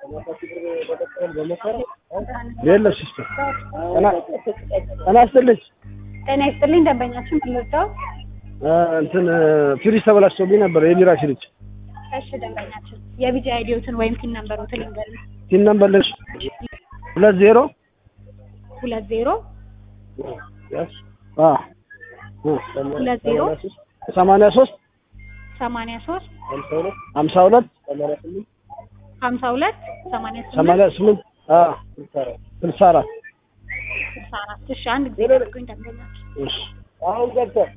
የለም ሲስተር ጤና ይስጥልኝ ጤና ይስጥልኝ ደንበኛችን ምንወደው እንትን ፍሪጅ ተበላሽቶብኝ ነበር የቢራ ፍሪጅ እሺ ደንበኛችን የቢጂ አይዲዮትን ወይም ፒን ነምበሩን ልንገርህ ቲን ነምበር ልሽ ሁለት ዜሮ ሁለት ዜሮ አ ሁለት ዜሮ ሰማንያ ሶስት ሰማንያ ሶስት ሀምሳ ሁለት ሀምሳ ሁለት ሰማንያ ስምንት ሰማንያ ስምንት አ ስልሳ አራት ስልሳ አራት እሺ አንድ ጊዜ ጠብቁኝ ደንበኛችን እሺ አሁን ገብተህ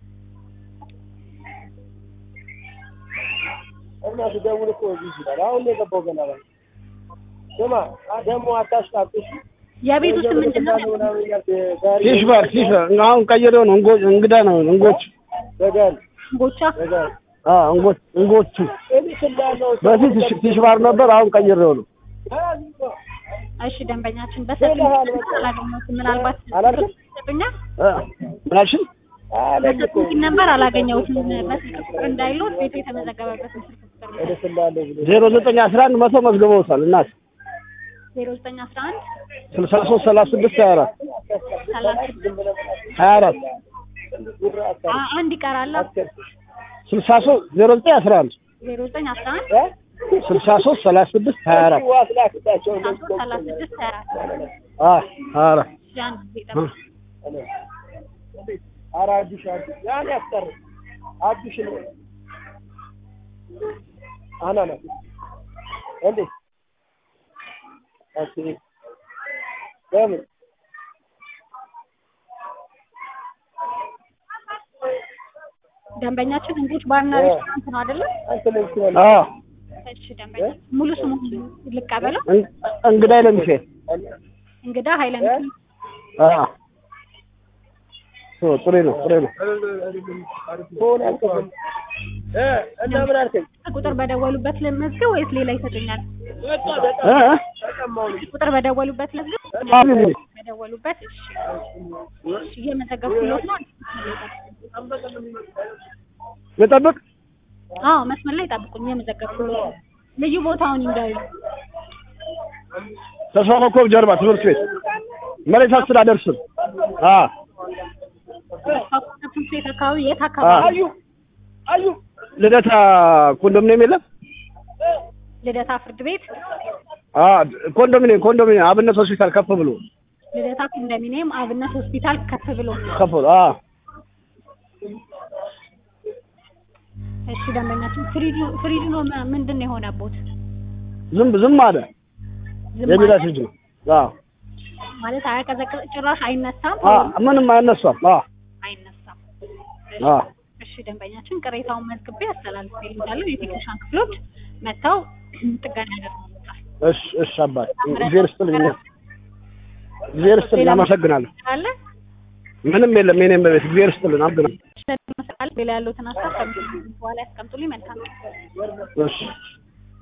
እና ስደውል እኮ እዚህ ይችላል። አሁን ነው የገባው ገና ላይ ስማ ደግሞ አታሽቃብጥ። የቤቱ ስም ምንድን ነው ፊሽ ባር ፊሽ ባር አሁን ቀይሬው ነው እንጎ እንግዳ ነው እንጎች በደል ጎቻ በደል አ እንጎች እንጎቹ እዚህ ስላለው በፊት ፊሽ- ፊሽ ባር ነበር አሁን ቀይሬው ነው እሺ ደንበኛችን በስልክ አላገኘሁትም ምናልባት አላልክም? ይሰጡኛል አ ምናልሽኝ በስልክ ነበር አላገኘሁትም በስልክ ቁጥር እንዳይሉት ቤቱ የተመዘገበበት ስልክ ቁጥር ነው ወደ ስላለው ብሎ ዜሮ ዘጠኝ አስራ አንድ መቶ መዝግበውታል እናት ዜሮ ዘጠኝ አስራ አንድ ስልሳ ሶስት ሰላሳ ስድስት ሀያ አራት ሰላሳ ስድስት ሀያ አራት አ- አንድ ይቀራል ስልሳ ሶስት ዜሮ ዘጠኝ አስራ አንድ ዜሮ ዘጠኝ አስራ አንድ ስልሳ ሶስት ሰላሳ ስድስት ሀያ አራት ዋስ ላክታቸው አስራ ሶስት ሰላሳ ስድስት ሀያ አራት አ ሀያ አራት እሺ አንድ ጊዜ ጠብቁ ኧረ አዲሽ አዲሽ ያን ያስቀር አዲሽ ነው አናና እንዴ ኦኬ ለምን ደንበኛችን እንግዲህ ባርና ሬስቶራንት ነው አይደለ? አንተ ለምን ትሆነ አ እሺ ደንበኛ ሙሉ ስሙ ልቀበለው። እን- እንግዳ ለሚሴ እንግዳ ኃይለ ሚካኤል አ ኦ ጥሩ ነው ጥሩ ነው ሆነ አልከፈል እ እና ምን አልከኝ ቁጥር በደወሉበት ልመዝገብ ወይስ ሌላ ይሰጡኛል? እ እ? ቁጥር በደወሉበት ልመዝገብ? አሁን እንግዲህ በደወሉበት እሺ። እሺ እየመዘገብኩሎት ነው። ልጠብቅ አዎ መስመር ላይ ጠብቁኝ፣ እየመዘገብኩሎት ነው። ልዩ ቦታውን ይንገሩ። ተስፋ ኮከብ ጀርባ ትምህርት ቤት መሬት አስተዳደር ስር አ ትምህርት ቤት አካባቢ የት አ አካባቢ? አዩ አዩ ልደታ ኮንዶሚኒየም የለም ልደታ ፍርድ ቤት፣ አ ኮንዶሚኒየም ኮንዶሚኒየም አብነት ሆስፒታል ከፍ ብሎ ልደታ ኮንዶሚኒየም አብነት ሆስፒታል ከፍ ብሎ። ከፍ ብሎ አ እሺ ደንበኛችን ፍሪጁ ፍሪጁ ነው ም- ምንድን ነው የሆነቦት? ዝም ዝም አለ ዝም የቢራ ማለት- ፍሪጅ ነው አ ማለት አያቀዘቅዝ ጭራሽ አይነሳም አ ምንም አይነሳም አ አይነሳም። አ እሺ ደንበኛችን ቅሬታውን መዝግቤ አስተላልፌልዎታለሁ። የቴክኒሻን ክፍሎች መጥተው ጥገና ያደርጉታል። እሺ እሺ አባት እግዚአብሔር ይስጥልኝ እግዚአብሔር ይስጥልኝ አመሰግናለሁ አለ ምንም የለም የኔም በቤት እግዚአብሔር ይስጥልኝ አመሰግናለሁ ሌላ ያሉትን ሀሳብ ከምሽቱ በኋላ ያስቀምጡልኝ። መልካም ቀን። እሺ